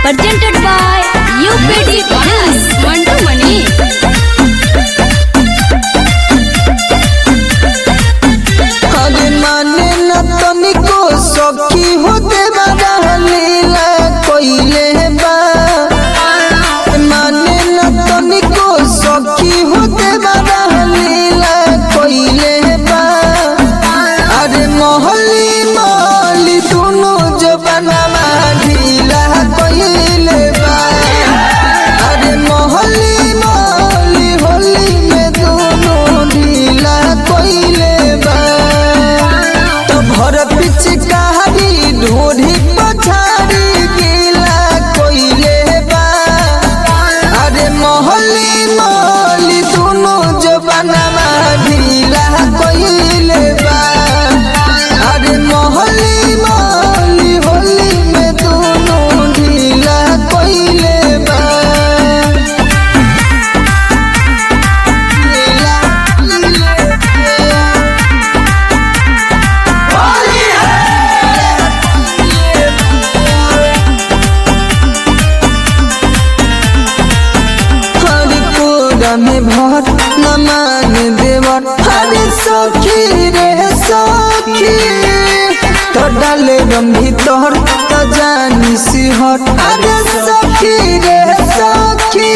presented by UPD Films. Mantu Mani. अरे माने न तनिको सखी होते बड़ा लीला कोइले बा माने न तनिको सखी होते बड़ा लीला कोइले बा अरे मोहली मोहली दोनों जबाना ढीला कोइले बा अरे मोहली मोहली होली में दोनों ढीला कोइले बा तो भर पिचकारी ढूढ़ी पछाड़ी गीला कोइले बा अरे मोहली मोहली दोनों जबाना ढीला कोइले बा अरे मोहली मोहली होली में दोनों ढीला कोइले बा ढीला कोइले बा। हरि पूरा में भर न मान देवर हरि सखी रे सखी तो डाले रम भीतर तो जानी सिहर अरे सखी रे सखी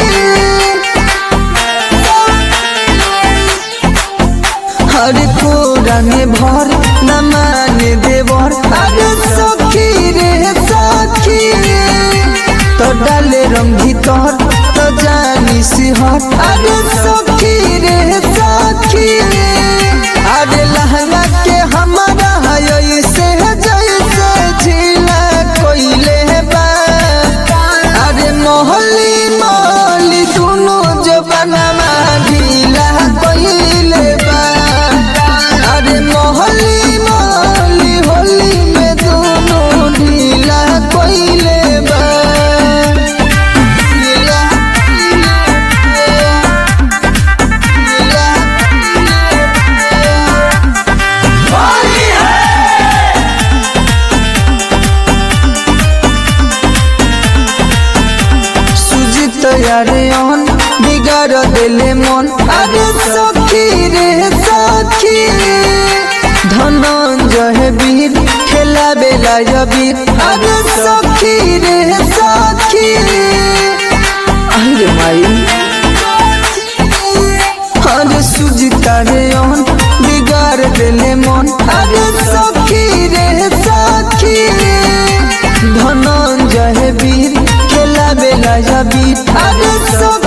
हरि पूरा में भर न मान देवर अरे सखी रे सखी तो डाले रंग भीतर तो जानी सिहर अरे सखी रे सखी अरे लहंगा के हमारा है से जैसे झीला कोइले बा अरे मोहली मोहली दोनों जबाना ढीला कोइले बा अरे मोहली मोहली होली में दोनों ढीला कोइले बा ढीला सुजित यारे अन बिगाड़ देले मन अरे सखी रे सखी धनंजय वीर खेला बेला वीर अरे सखी रे सखी अरे माई अरे सुजिता रे अन बिगाड़ देले मन अरे सखी रे सखी धनंजय वीर खेला बेला वीर अरे सखी